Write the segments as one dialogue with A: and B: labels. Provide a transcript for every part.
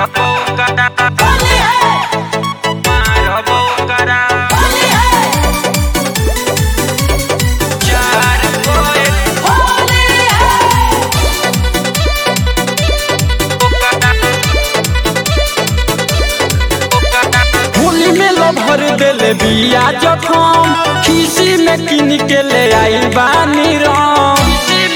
A: मारबो करा
B: होली है
A: मारबो करा
B: होली है
A: चार कोए
B: होली है
C: होली में लो भर देले बिया जखम खीसी में किन के ले आई बानी राम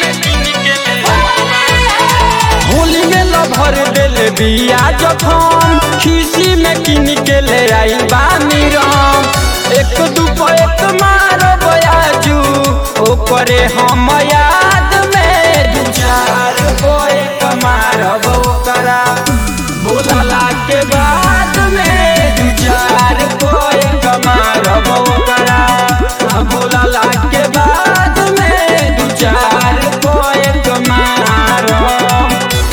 C: होली में लो भर देले बिया जखम खीसी में किन के ले आई बानी राम एक दुपो एक मारो बयाजू ओकरे हम याद में दू चार गो एक मारब ओकरा बोलला के बाद में दू चार गो एक मारब ओकरा आ बोलला के बाद में दू चार गो एक मारब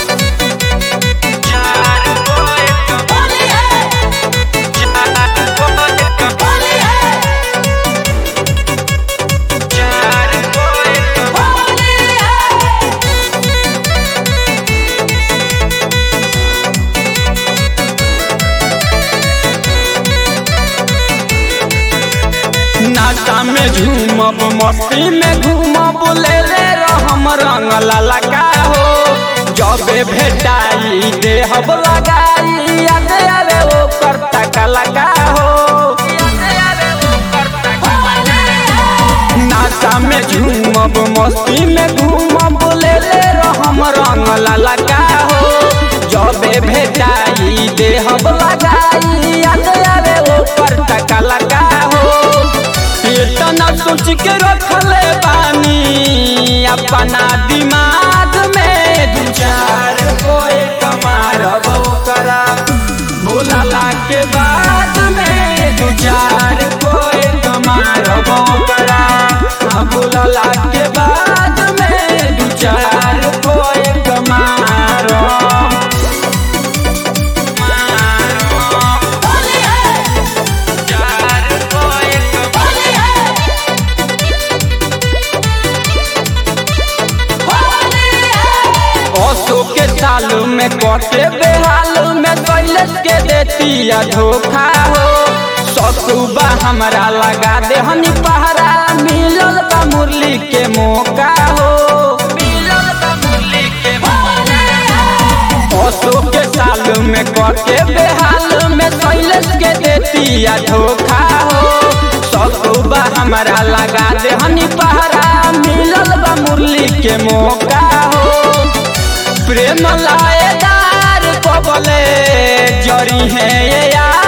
A: चार कोए
B: होली है
A: चार कोए
B: होली है
A: चार कोए
B: होली है
C: नाचा में झूमब मस्ती में घूमब ले ले रहम रंग ललका हो जबे भेटाई देहब लगाई याद आवे ओ करता कलका हो नाचा में झूमब मस्ती में घूमब ले ले रहम रंग ललका हो जबे भेटाई देहब लगाई याद आवे ओ करता कलका हो इतना सोच के रखले बानी अपना दिमाग में दू चार गो एक मारब करा भूलला के बाद में दू चार गो एक मारब करा भूलला के बाद में दू चार गो एक मारब
B: होली है
A: चार कोए
B: होली है होली है
C: ओसो के साल में कटे बेहाल में कैलस के देतिया धोखा हो ससुबा हमरा लगा दे हनी पहरा मिलल बा मुरली के मौका हो मिलल बा मुरली के ओसो के साल में कटे बेहाल में कैलस के देतिया धोखा हो ससुबा हमरा लगा दे हनी पहरा मिलल बा मुरली के मौका हो प्रेम लाएदार कबले जरी है ये यार